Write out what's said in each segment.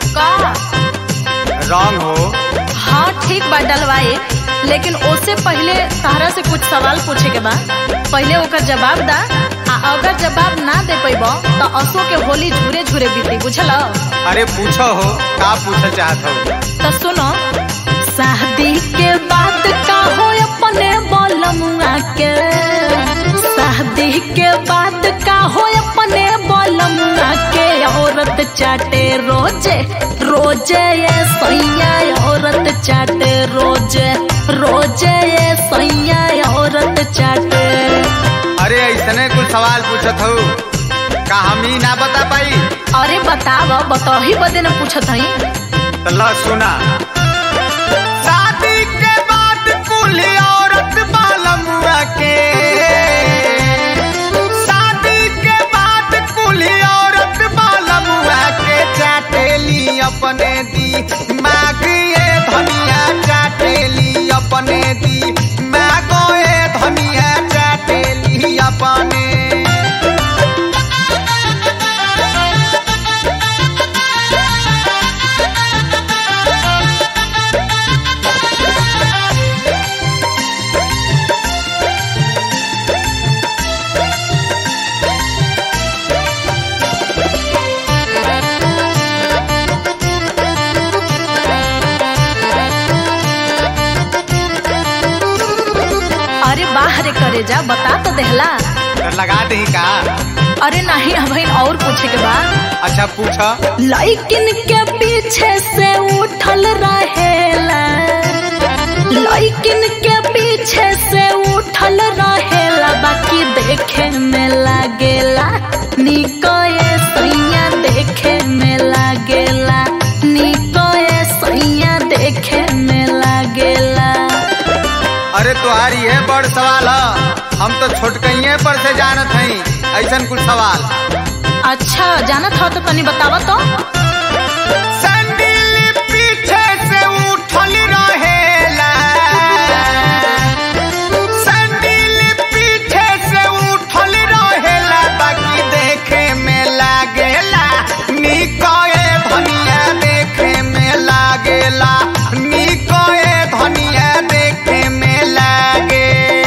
का रंग हो हाँ ठीक बा डलवाए लेकिन ओसे पहले तहरा से कुछ सवाल पूछे के बा पहले ओकर जवाब दा आ अगर जवाब ना दे पैब तो असो के होली झूरे झूरे बीती बुझल अरे पूछो हो का पूछल चाहत हो तो सुनो शादी के बाद का हो अपने बलमुआ के शादी के बाद का हो अपने बलमुआ के औरत चाटे रोजे रोजे ये सैया औरत चाटे रोजे रोजे ये सैया औरत चाटे अरे ऐसने कुछ सवाल पूछत हो का हम ही ना बता पाई अरे बताव बतही बदे न पूछत हई तो ला सुना शादी के बाद कुली औरत बालमुआ के शादी के बाद कुली औरत बालमुआ के चाटेली अपने दी मागिए धनिया चाटेली अपने दी मागोए धनिया चाटेली अपने अरे बाहर करे जा बता तो देहला तो लगा दही का अरे नहीं अभी और पूछे के बा अच्छा पूछा लइकिन के पीछे से उठल रहेला लइकिन के पीछे से उठल रहेला बाकी देखे में लागेला निको ये सैया देखे में लागेला निको ये सैया देखे में लागेला अरे तुम्हारी है बड़ सवाल है हम तो छोटकइये पर से जानत हई ऐसन कुछ सवाल अच्छा जानत हो तो तनी बतावा तो सैंडल पीछे से उठल रहेला सैंडल पीछे से उठल रहेला बाकी देखे में लागेला निकोए धनिया देखे में लागेला निकोए धनिया देखे में लागे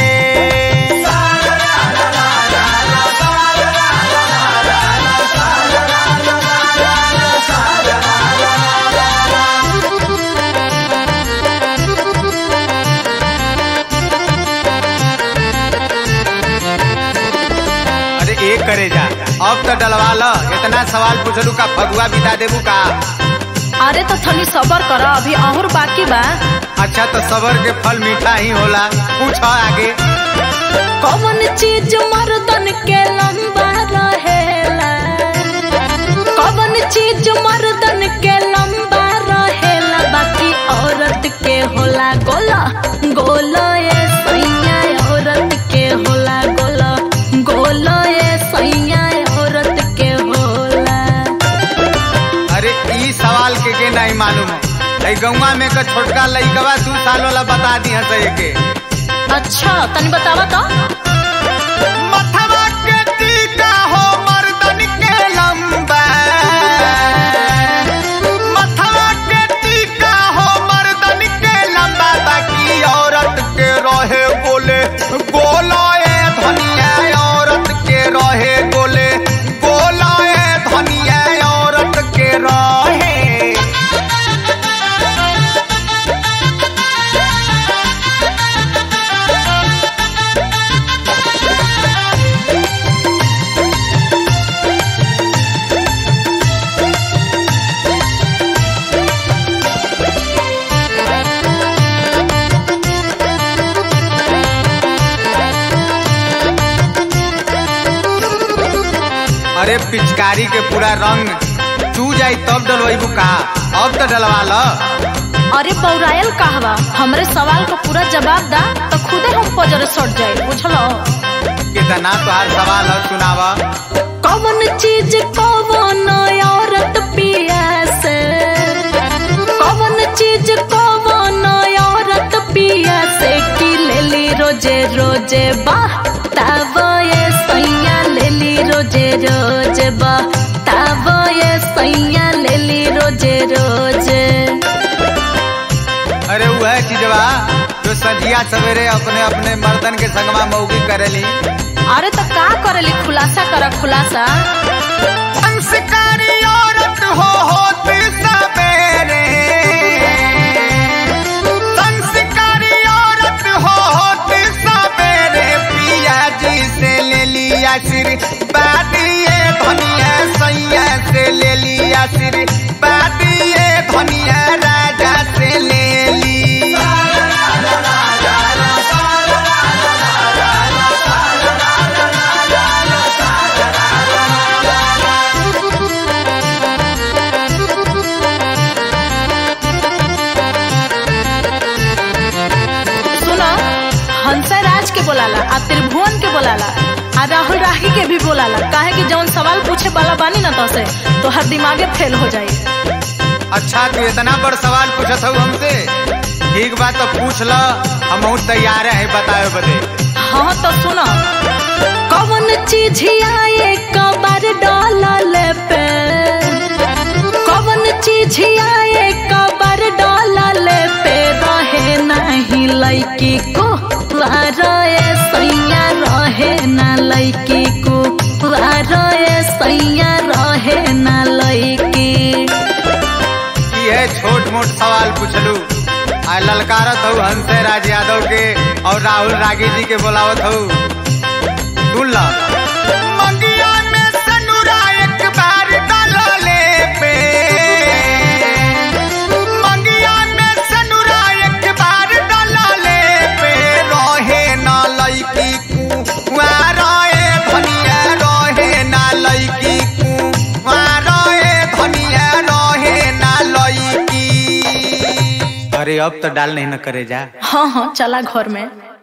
अरे एक करे जा अब तो डलवा ल इतना सवाल पूछलू का फगुआ बिता देबू का अरे तो थनी सबर कर अभी और बाकी बा अच्छा तो सबर के फल मीठा ही होला पूछ आगे कौन चीज मर्दन के लंबा रहेला कौन चीज मर्दन के लंबा रहेला बाकी औरत के होला गोला गोला ये सैया औरत के होला गोला गोला ये सैया औरत के होला अरे ई सवाल के के नहीं मालूम है ऐ गौवा में का छोटका लइकवा दू साल वाला बता दी हंस के अच्छा तनी बतावा तो मथवा के टीका हो मर्दन के लंबा मथवा के टीका हो मर्दन के लंबा बाकी औरत के रहे बोले गोलाए धनिया औरत के रहे बोले गोलाए धनिया औरत के रहे अरे पिचकारी के पूरा रंग चू जाई तब डलवाइबू का अब तो डलवा ल अरे पौरायल कहवा हमरे सवाल का पूरा जवाब दा तो खुदे हम पजरे सट जाए बुझलो कितना तोहार सवाल है सुनावा कौन चीज कौन औरत पिया से कौन चीज कौन औरत पिया से की लेली रोजे रोजे बाह तावो ये सैया लेली रोजे रोजे बाह तावो ये सैया लेली रोजे रोजे रोजे अरे वह चीजवा जो सजिया सवेरे अपने अपने मर्दन के संगमा मौगी करेली अरे तो का करेली खुलासा कर खुलासा संस्कारी औरत हो होती सवेरे संस्कारी औरत हो होती सवेरे पिया जी से ले लिया सिर बादिए धनिया सैया से ले लिया सिर बादिए धनिया राजा से ले ली सुनो हंसराज के बोलाला आ त्रिभुवन के बोलाला आ राहुल राही के भी बोलाला काहे कि जौन सवाल पूछे वाला बानी ना तो से तो हर दिमागे फेल हो जाई अच्छा तू इतना बड़ सवाल पूछत हूँ हमसे ठीक बात तो पूछ ल हम तैयार है बताए बदे हाँ तो सुनो कौन चीज आए कबर डालल पे कौन चीज आए कबर डालल पे रहे नहीं लड़की को रहे सैया रहे ना लड़की को रहे सैया रहे ना लड़की ये छोट मोट सवाल पूछलू आ ललकारत हूँ हंसे राज यादव के और राहुल रागी जी के बोलावत हूँ सुन ला मंगिया में सनुरा एक बार डालले पे मंगिया में सनुरा एक बार डालले पे रहे ना लईकी कुआरे धनिया रहे ना लईकी कुआरे धनिया रहे ना लईकी अरे अब तो डाल नहीं न करे जा हाँ हाँ चला घर में